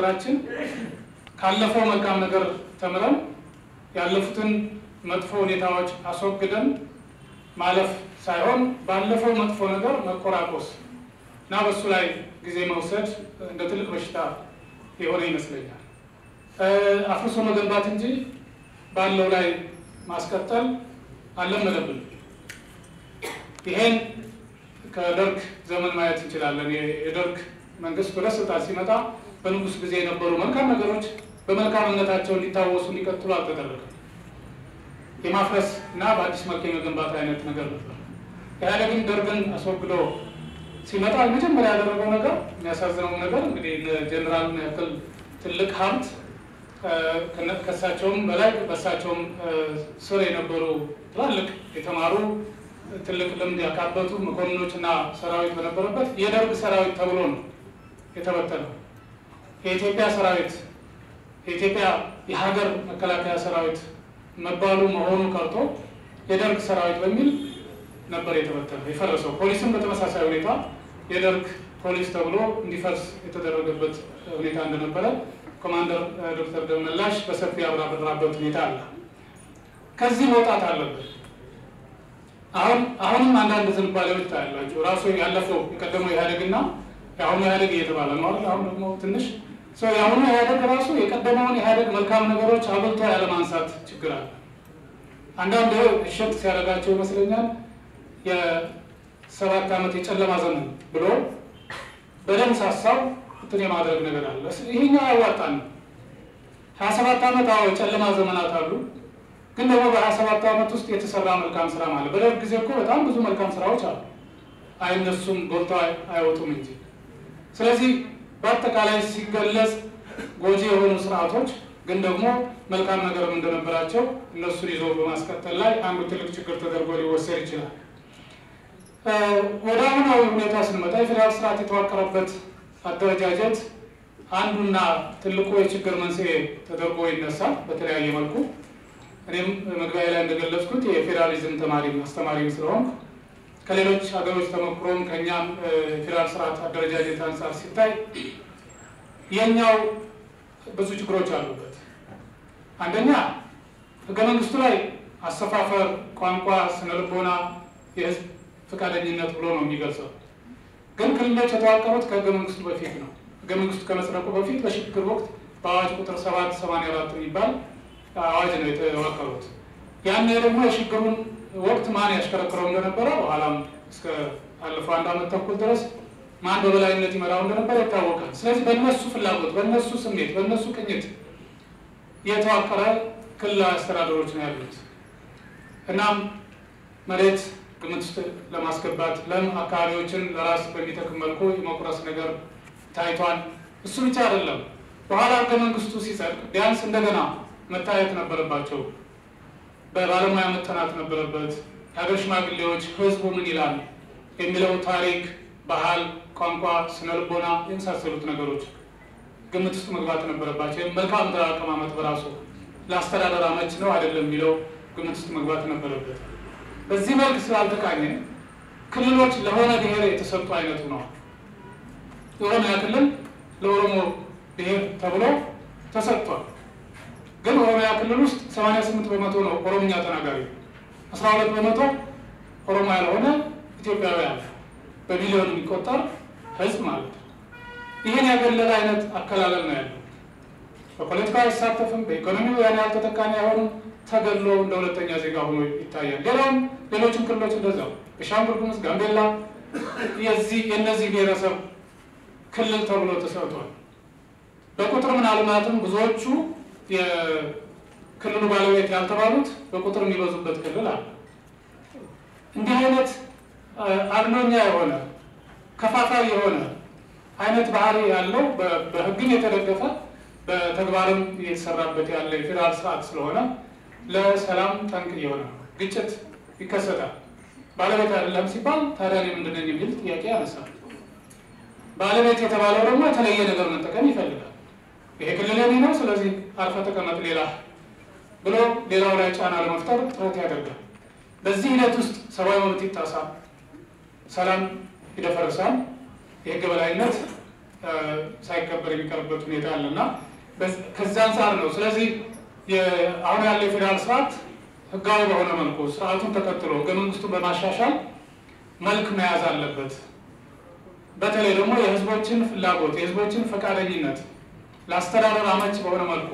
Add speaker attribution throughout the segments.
Speaker 1: ሀገራችን ካለፈው መልካም ነገር ተምረን ያለፉትን መጥፎ ሁኔታዎች አስወግደን ማለፍ ሳይሆን ባለፈው መጥፎ ነገር መቆራቆስ እና በሱ ላይ ጊዜ መውሰድ እንደ ትልቅ በሽታ የሆነ ይመስለኛል። አፍርሶ መገንባት እንጂ ባለው ላይ ማስቀጠል አልለመደብንም። ይሄን ከደርግ ዘመን ማየት እንችላለን። የደርግ መንግስት ወደ ስልጣን ሲመጣ በንጉስ ጊዜ የነበሩ መልካም ነገሮች በመልካምነታቸው እንዲታወሱ እንዲቀጥሉ አልተደረገም። የማፍረስ እና በአዲስ መልክ የመገንባት አይነት ነገር ነበር። ኢህአዴግን ደርግን አስወግዶ ሲመጣ መጀመሪያ ያደረገው ነገር የሚያሳዝነው ነገር እንግዲህ ጀኔራልን ያክል ትልቅ ሀብት ከእሳቸውም በላይ በእሳቸውም ስር የነበሩ ትላልቅ የተማሩ ትልቅ ልምድ ያካበቱ መኮንኖች እና ሰራዊት በነበረበት የደርግ ሰራዊት ተብሎ ነው የተበተነው። የኢትዮጵያ ሰራዊት የኢትዮጵያ የሀገር መከላከያ ሰራዊት መባሉ መሆኑ ቀርቶ የደርግ ሰራዊት በሚል ነበር የተበተነው የፈረሰው። ፖሊስም በተመሳሳይ ሁኔታ የደርግ ፖሊስ ተብሎ እንዲፈርስ የተደረገበት ሁኔታ እንደነበረ ኮማንደር ዶክተር ደመላሽ በሰፊ ያብራራበት ሁኔታ አለ። ከዚህ መውጣት አለበት። አሁን አሁንም አንዳንድ ዝንባሌዎች ታያላችሁ። ራሱ ያለፈው የቀደመው ኢህአዴግና የአሁኑ ኢህአዴግ እየተባለ ነው አይደል? አሁን ደግሞ ትንሽ ሰው የአሁኑ ኢህአዴግ ራሱ የቀደመውን ኢህአዴግ መልካም ነገሮች አብልቶ ያለማንሳት ችግር አለ። አንዳንድ እሸት ሲያደርጋቸው ይመስለኛል የሰባት ዓመት የጨለማ ዘመን ብሎ በደም ሳሳው እንትን የማድረግ ነገር አለ። ይሄኛው ያዋጣን ሀያ ሰባት ዓመት አዎ የጨለማ ዘመናት አሉ። ግን ደግሞ በሀያ ሰባት ዓመት ውስጥ የተሰራ መልካም ስራ ማለት በደርግ ጊዜ እኮ በጣም ብዙ መልካም ስራዎች አሉ። አይነሱም ጎልተው አይወጡም እንጂ። ስለዚህ በአጠቃላይ ሲገለጽ ጎጂ የሆኑ ስርዓቶች ግን ደግሞ መልካም ነገርም እንደነበራቸው እነሱን ይዞ በማስቀጠል ላይ አንዱ ትልቅ ችግር ተደርጎ ሊወሰድ ይችላል። ወደ አሁናዊ ሁኔታ ስንመጣ የፌዴራል ስርዓት የተዋቀረበት አደረጃጀት አንዱና ትልቁ የችግር መንስኤ ተደርጎ ይነሳል በተለያየ መልኩ። እኔም መግቢያ ላይ እንደገለጽኩት የፌዴራሊዝም ተማሪ አስተማሪም ስለሆንኩ ከሌሎች ሀገሮች ተሞክሮም ከእኛም የፌዴራል ስርዓት አደረጃጀት አንጻር ሲታይ የኛው ብዙ ችግሮች አሉበት። አንደኛ ህገ መንግስቱ ላይ አሰፋፈር፣ ቋንቋ፣ ስነልቦና፣ የህዝብ ፈቃደኝነት ብሎ ነው የሚገልጸው። ግን ክልሎች የተዋቀሩት ከህገ መንግስቱ በፊት ነው። ህገ መንግስቱ ከመጽደቁ በፊት በሽግግር ወቅት በአዋጅ ቁጥር ሰባት ሰማንያ አራት የሚባል አዋጅ ነው የተዋቀሩት። ያኔ ደግሞ የሽግግሩን ወቅት ማን ያሽከረክረው እንደነበረ በኋላም እስከ አለፈው አንድ ዓመት ተኩል ድረስ ማን በበላይነት ይመራው እንደነበረ ይታወቃል። ስለዚህ በእነሱ ፍላጎት፣ በእነሱ ስሜት፣ በእነሱ ቅኝት የተዋቀረ ክልላዊ አስተዳደሮች ነው ያሉት። እናም መሬት ግምት ውስጥ ለማስገባት ለም አካባቢዎችን ለራስ በሚጠቅም መልኩ የመቁረስ ነገር ታይቷል። እሱ ብቻ አይደለም። በኋላ ህገ መንግስቱ ሲጸድቅ ቢያንስ እንደገና መታየት ነበረባቸው። በባለሙያ መጠናት ነበረበት። የሀገር ሽማግሌዎች ህዝቡ ምን ይላል የሚለው ታሪክ፣ ባህል፣ ቋንቋ፣ ስነልቦና የመሳሰሉት ነገሮች ግምት ውስጥ መግባት ነበረባቸው። መልክዓ ምድር አቀማመጥ በራሱ ለአስተዳደር አመች ነው አይደለም የሚለው ግምት ውስጥ መግባት ነበረበት። በዚህ መልክ ስላልተቃኘ ክልሎች ለሆነ ብሔር የተሰጡ አይነቱ ነው። የኦሮሚያ ክልል ለኦሮሞ ብሔር ተብሎ ተሰጥቷል። ግን ኦሮሚያ ክልል ውስጥ 88 በመቶ ነው ኦሮምኛ ተናጋሪ፣ 12 በመቶ ኦሮሞ ያልሆነ ኢትዮጵያዊ አለ። በሚሊዮን የሚቆጠር ህዝብ ማለት ነው። ይህን ያገለለ አይነት አከላለል ነው ያለው። በፖለቲካ አይሳተፍም፣ በኢኮኖሚው ያን ያህል ተጠቃሚ አይሆንም። ተገሎ እንደ ሁለተኛ ዜጋ ሆኖ ይታያል። ሌላውም ሌሎችም ክልሎች እንደዛው ቤኒሻንጉል ጉሙዝ፣ ጋምቤላ የዚህ የእነዚህ ብሔረሰብ ክልል ተብሎ ተሰጥቷል። በቁጥር ምናልባትም ብዙዎቹ የክልሉ ባለቤት ያልተባሉት በቁጥር የሚበዙበት ክልል አለ። እንዲህ አይነት አድሎኛ የሆነ ከፋፋይ የሆነ አይነት ባህሪ ያለው በህግም የተደገፈ በተግባርም እየተሰራበት ያለ የፌዴራል ስርዓት ስለሆነ ለሰላም ጠንቅ የሆነ ግጭት ይከሰታል። ባለቤት አይደለም ሲባል ታዲያ እኔ ምንድን ነኝ የሚል ጥያቄ ያነሳል። ባለቤት የተባለው ደግሞ የተለየ ነገር መጠቀም ይፈልጋል። ይሄ ክልል የኔ ነው፣ ስለዚህ አርፈ ተቀመጥ ሌላ ብሎ ሌላው ላይ ጫና ለመፍጠር ጥረት ያደርጋል። በዚህ ሂደት ውስጥ ሰብአዊ መብት ይጣሳል፣ ሰላም ይደፈርሳል፣ የህግ በላይነት ሳይከበር የሚቀርበት ሁኔታ አለ እና ከዚ አንጻር ነው። ስለዚህ አሁን ያለው የፌዴራል ስርዓት ህጋዊ በሆነ መልኩ ስርዓቱን ተከትሎ ህገ መንግስቱን በማሻሻል መልክ መያዝ አለበት። በተለይ ደግሞ የህዝቦችን ፍላጎት የህዝቦችን ፈቃደኝነት ለአስተዳደር አመች በሆነ መልኩ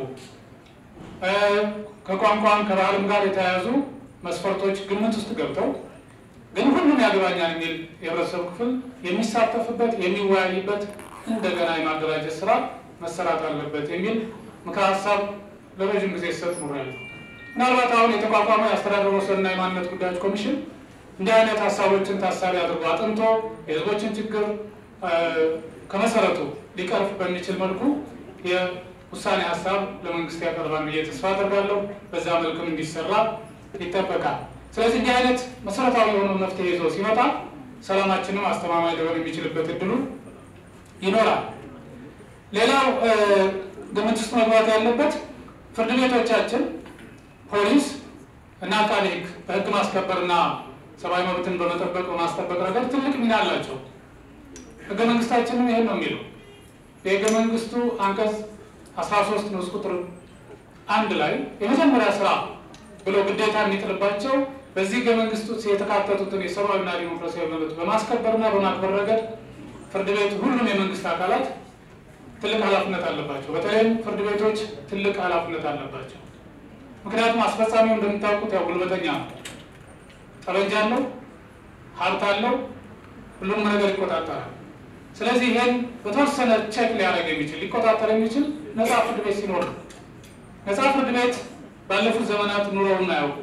Speaker 1: ከቋንቋም ከባህልም ጋር የተያያዙ መስፈርቶች ግምት ውስጥ ገብተው ግን ሁሉም ያገባኛል የሚል የህብረተሰብ ክፍል የሚሳተፍበት የሚወያይበት እንደገና የማደራጀት ስራ መሰራት አለበት የሚል ምክረ ሀሳብ ለረዥም ጊዜ ሲሰጥ ኖሬያለሁ። ምናልባት አሁን የተቋቋመው የአስተዳደር ወሰንና የማንነት ጉዳዮች ኮሚሽን እንዲህ አይነት ሀሳቦችን ታሳቢ አድርጎ አጥንቶ የህዝቦችን ችግር ከመሰረቱ ሊቀርፍ በሚችል መልኩ የውሳኔ ሀሳብ ለመንግስት ያቀርባል ብዬ ተስፋ አደርጋለሁ። በዛ መልክም እንዲሰራ ይጠበቃል። ስለዚህ እንዲህ አይነት መሰረታዊ የሆነው መፍትሄ ይዞ ሲመጣ ሰላማችንም አስተማማኝ ሊሆን የሚችልበት እድሉ ይኖራል። ሌላው ግምት ውስጥ መግባት ያለበት ፍርድ ቤቶቻችን፣ ፖሊስ እና አቃቤ ሕግ በህግ ማስከበርና ሰብአዊ መብትን በመጠበቅ በማስጠበቅ ረገድ ትልቅ ሚና አላቸው። ህገ መንግስታችንም ይህን ነው የሚለው። የህገ መንግስቱ አንቀጽ 13 ንዑስ ቁጥር አንድ ላይ የመጀመሪያ ስራ ብሎ ግዴታ የሚጥልባቸው በዚህ ህገ መንግስት ውስጥ የተካተቱትን የሰብአዊና ዲሞክራሲያዊ መብት በማስከበርና በማክበር ረገድ ፍርድ ቤት፣ ሁሉም የመንግስት አካላት ትልቅ ኃላፊነት አለባቸው። በተለይም ፍርድ ቤቶች ትልቅ ኃላፊነት አለባቸው። ምክንያቱም አስፈጻሚው እንደምታውቁት ያው ጉልበተኛ ነው። ጠበንጃ አለው፣ ሀብት አለው፣ ሁሉንም ነገር ይቆጣጠራል። ስለዚህ ይህን በተወሰነ ቼክ ሊያደርግ የሚችል ሊቆጣጠር የሚችል ነፃ ፍርድ ቤት ሲኖር ነው። ነፃ ፍርድ ቤት ባለፉት ዘመናት ኑረውን አያውቁ።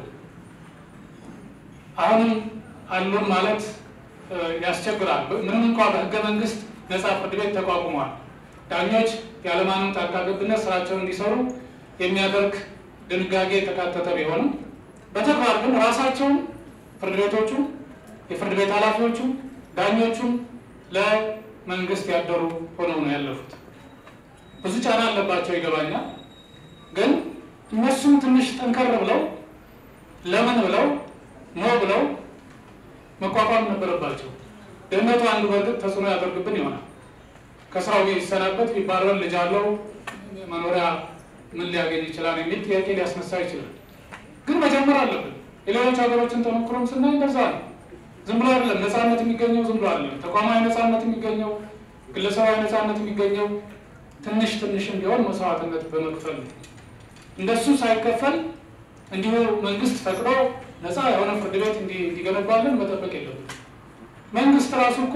Speaker 1: አሁንም አሉን ማለት ያስቸግራል። ምንም እንኳ በህገ መንግስት ነፃ ፍርድ ቤት ተቋቁሟል። ዳኞች ያለማንም ጣልቃ ገብነት ስራቸውን እንዲሰሩ የሚያደርግ ድንጋጌ የተካተተ ቢሆንም በተግባር ግን ራሳቸውን ፍርድ ቤቶቹ፣ የፍርድ ቤት ኃላፊዎቹ፣ ዳኞቹም ለመንግስት ያደሩ ሆነው ነው ያለፉት። ብዙ ጫና አለባቸው ይገባኛል። ግን እነሱም ትንሽ ጠንከር ብለው ለምን ብለው ኖ ብለው መቋቋም ነበረባቸው። ድህነቱ አንዱ በእርግጥ ተጽዕኖ ያደርግብን ይሆናል። ከስራው ቢሰናበት ቢባረር ልጅ አለው መኖሪያ ምን ሊያገኝ ይችላል የሚል ጥያቄ ሊያስነሳ ይችላል። ግን መጀመር አለብን። የሌሎች ሀገሮችን ተሞክሮም ስናይ እንደዛ ነው። ዝም ብሎ አይደለም ነፃነት የሚገኘው ዝም ብሎ አይደለም። ተቋማዊ ነፃነት የሚገኘው ግለሰባዊ ነፃነት የሚገኘው ትንሽ ትንሽም ቢሆን መስዋዕትነት በመክፈል ነው። እንደሱ ሳይከፈል እንዲሁ መንግስት ፈቅዶ ነፃ የሆነ ፍርድ ቤት እንዲገነባለን መጠበቅ የለብን። መንግስት ራሱ እኮ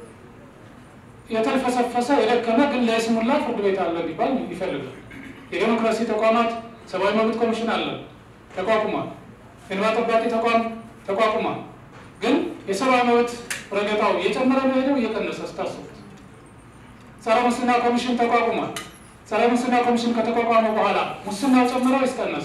Speaker 1: የተልፈሰፈሰ የደከመ ግን ለይስሙላ ፍርድ ቤት አለ ሊባል ይፈልጋል። የዴሞክራሲ ተቋማት ሰብአዊ መብት ኮሚሽን አለ ተቋቁሟል። እንባ ጠባቂ ተቋም ተቋቁሟል። ግን የሰብአዊ መብት ረገጣው እየጨመረ ነው ሄደው እየቀነሰ ስታስቡት። ጸረ ሙስና ኮሚሽን ተቋቁሟል። ጸረ ሙስና ኮሚሽን ከተቋቋመ በኋላ ሙስናው ጨምረ ወይስ ቀነሰ?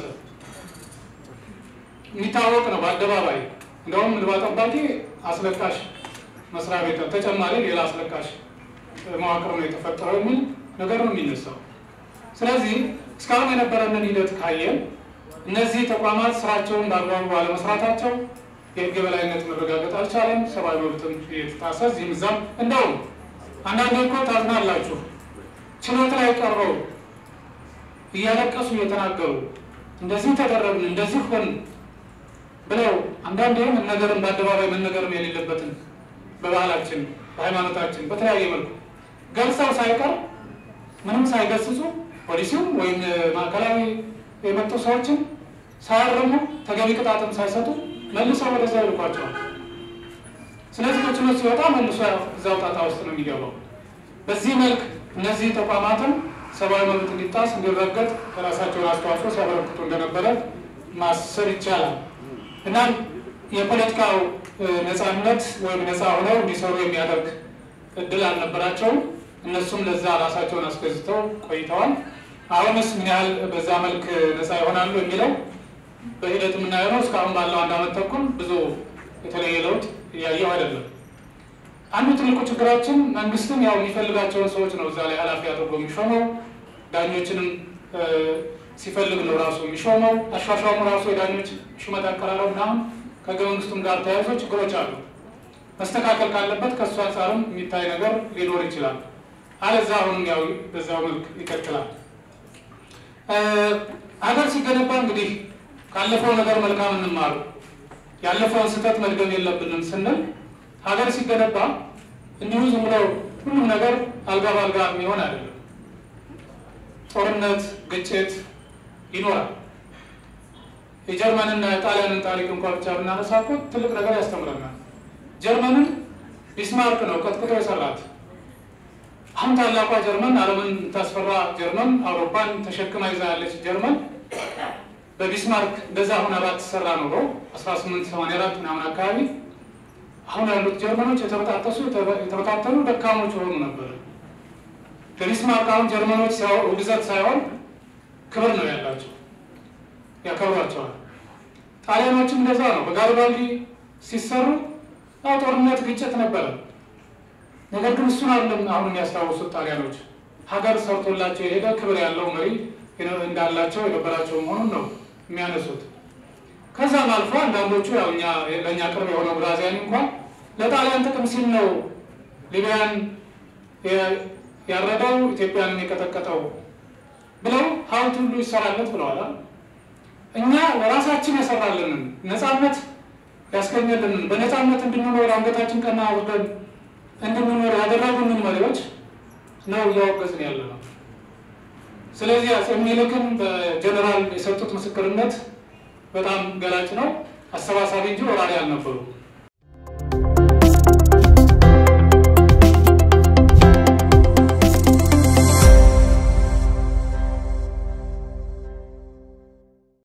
Speaker 1: የሚታወቅ ነው በአደባባይ እንደውም እንባ ጠባቂ አስለቃሽ መስሪያ ቤት ተጨማሪ ሌላ አስለቃሽ መዋቅር ነው የተፈጠረው የሚል ነገር ነው የሚነሳው። ስለዚህ እስካሁን የነበረንን ሂደት ካየን እነዚህ ተቋማት ስራቸውን በአግባቡ ባለመስራታቸው የህግ የበላይነት መረጋገጥ አልቻለም። ሰብአዊ መብትም እየተጣሰ እዚህም እዛም እንደውም አንዳንዴ እኮ ታዝናላችሁ። ችሎት ላይ ቀርበው እያለቀሱ እየተናገሩ እንደዚህ ተደረግን እንደዚህ ሆን ብለው አንዳንዴ መነገርም በአደባባይ መነገርም የሌለበትን በባህላችን በሃይማኖታችን በተለያየ መልኩ ገልጸው ሳይቀር ምንም ሳይገስጹ ፖሊሲውም ወይም ማዕከላዊ የመጡ ሰዎችም ሳያረሙ ተገቢ ቅጣትም ሳይሰጡ መልሰው ወደዛ ይልኳቸዋል። ስለዚህ ከችሎት ሲወጣ መልሶ እዛው ጣጣ ውስጥ ነው የሚገባው። በዚህ መልክ እነዚህ ተቋማትም ሰብአዊ መብት እንዲጣስ እንዲረገጥ የራሳቸውን አስተዋጽኦ ሲያበረክቱ እንደነበረ ማሰብ ይቻላል። እናም የፖለቲካው ነፃነት ወይም ነፃ ሆነው እንዲሰሩ የሚያደርግ እድል አልነበራቸውም። እነሱም ለዛ ራሳቸውን አስገዝተው ቆይተዋል። አሁንስ ምን ያህል በዛ መልክ ነፃ ይሆናሉ የሚለው በሂደት የምናየው ነው። እስካሁን ባለው አንድ ዓመት ተኩል ብዙ የተለየ ለውጥ እያየው አይደለም። አንዱ ትልቁ ችግራችን መንግስትም ያው የሚፈልጋቸውን ሰዎች ነው እዛ ላይ ኃላፊ አድርጎ የሚሾመው። ዳኞችንም ሲፈልግ ነው ራሱ የሚሾመው። አሿሿሙ ራሱ የዳኞች ሹመት አቀራረብ ምናምን ከህገ መንግስቱም ጋር ተያይዞ ችግሮች አሉ። መስተካከል ካለበት ከእሱ አንጻርም የሚታይ ነገር ሊኖር ይችላል። አለዛ አሁንም ያው በዛው መልክ ይቀጥላል። ሀገር ሲገነባ እንግዲህ ካለፈው ነገር መልካም እንማሩ፣ ያለፈውን ስህተት መድገም የለብንም ስንል ሀገር ሲገነባ እንዲሁ ዝም ብለው ሁሉም ነገር አልጋ በአልጋ የሚሆን አይደለም። ጦርነት፣ ግጭት ይኖራል። የጀርመንና የጣሊያንን ታሪክ እንኳ ብቻ ብናነሳ እኮ ትልቅ ነገር ያስተምረናል። ጀርመንን ቢስማርክ ነው ቀጥቅጦ የሰራት። አሁን ታላቋ ጀርመን ዓለምን የምታስፈራ ጀርመን አውሮፓን ተሸክማ ይዛ ያለች ጀርመን በቢስማርክ እንደዛ ሁና ባትሰራ ኖሮ 1884 ምናምን አካባቢ አሁን ያሉት ጀርመኖች የተበጣጠሱ የተበታተኑ ደካሞች የሆኑ ነበር። በቢስማርክ አሁን ጀርመኖች ውግዘት ሳይሆን ክብር ነው ያላቸው፣ ያከብሯቸዋል። ጣሊያኖችም እንደዛ ነው። በጋሪባልዲ ሲሰሩ ያው ጦርነት፣ ግጭት ነበረ። ነገር ግን እሱን አይደለም አሁን የሚያስታውሱት ጣሊያኖች ሀገር ሰርቶላቸው የሄደ ክብር ያለው መሪ እንዳላቸው የነበራቸው መሆኑን ነው የሚያነሱት። ከዛም አልፎ አንዳንዶቹ ያው እኛ ለእኛ ቅርብ የሆነው ግራዚያኒ እንኳን ለጣሊያን ጥቅም ሲል ነው ሊቢያን ያረደው ኢትዮጵያንን የቀጠቀጠው ብለው ሀውልት ሁሉ ይሰራለት ብለዋል። እኛ ለራሳችን ያሰራልንን ነፃነት ያስገኘልንን በነፃነት እንድንኖር አንገታችን ቀና አውርደን እንድንኖር ያደረጉንን መሪዎች ነው እያወገዝን ያለ ነው። ስለዚህ አፄ ምኒልክን በጀነራል የሰጡት ምስክርነት በጣም ገላጭ ነው። አሰባሳቢ እንጂ ወራሪ አልነበሩ።